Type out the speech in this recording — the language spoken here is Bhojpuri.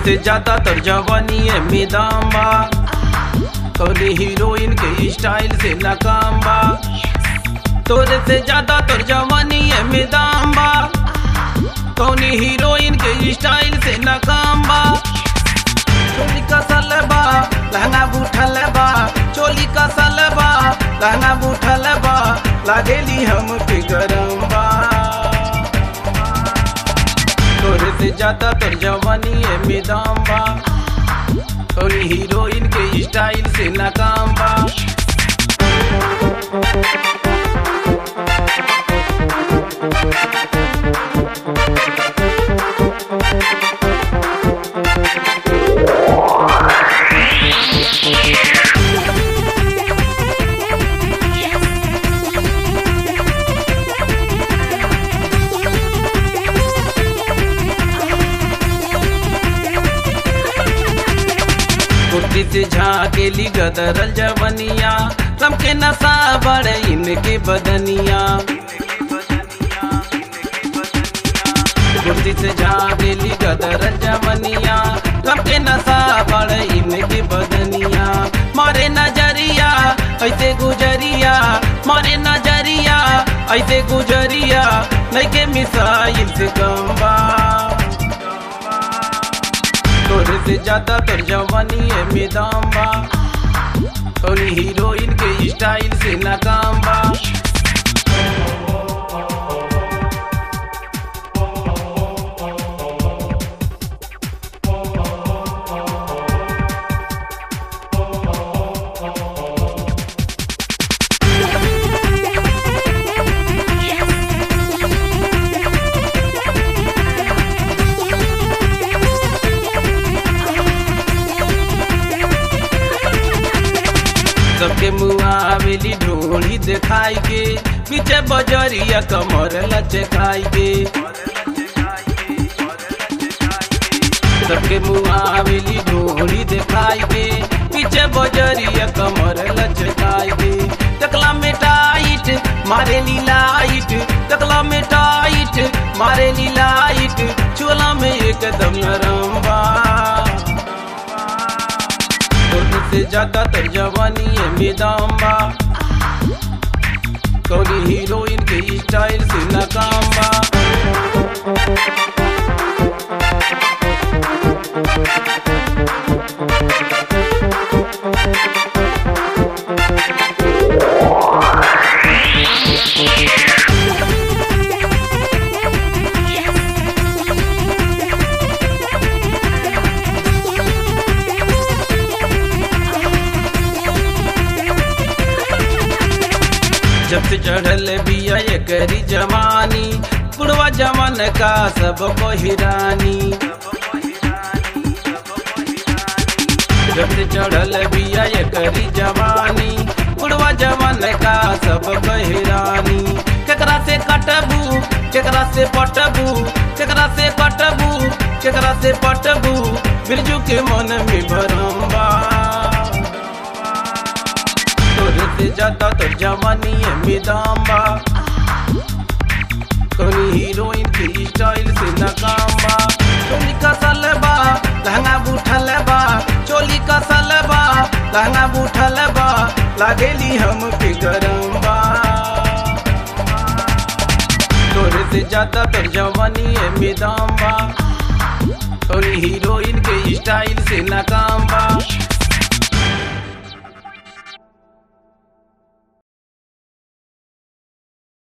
से ज्यादा तर जवानी में दाम बा तोरे हीरोइन के स्टाइल से नाकाम बा तोरे से ज्यादा तोर जवानी में दाम बा कौनी हीरोइन के स्टाइल से नाकाम बा चोली का सलबा लहंगा बूठल बा चोली का सलबा लहंगा बूठल बा लागेली हम पे गरम बा तोरे से ज्यादा तोर जवानी में दाम बा तोरी हीरोइन के स्टाइल से नाकाम बा कुर्ती से झाकेली गदरल जवनिया सबके नशा बड़े इनके बदनिया कुर्ती से झाकेली गदरल जवनिया सबके नशा बड़े इनके बदनिया मारे नजरिया ऐसे गुजरिया मारे नजरिया ऐसे गुजरिया नहीं के मिसाइल से कम बा तोरे से ज्यादा तोर जवानी है मैदान बा तोरी हीरोइन के स्टाइल से नाकाम बा सबके मुआ आवेली ढोली दिखाई के पीछे बजरिया कमर लचकाई के सबके मुआ आवेली ढोली दिखाई के पीछे बजरिया कमर लचकाई के टकला में टाइट मारे लाइट टकला में टाइट मारे लाइट चोला में एकदम नरम बा तोरे से ज्यादा तर जवानी है मैदान बा कौनी हीरोइन के स्टाइल से नाकाम बा जब से चढ़ल बिया ये करी जवानी बुढ़वा जवान का सब को हिरानी जब से चढ़ल बिया ये करी जवानी बुढ़वा जवान का सब को हिरानी केकरा से कटबू केकरा से पटबू केकरा से कटबू केकरा से पटबू बिरजू के मन में भरम बा तोरे से ज्यादा तो जवानी है मैदान बा कोनी हीरोइन के स्टाइल से नाकाम बा चोली का सलबा लहंगा बूठल बा चोली का सलबा लहंगा बूठल बा लागेली हम पे गरम बा तोरे से ज्यादा तो जवानी है मैदान बा कोनी हीरोइन के स्टाइल से नाकाम बा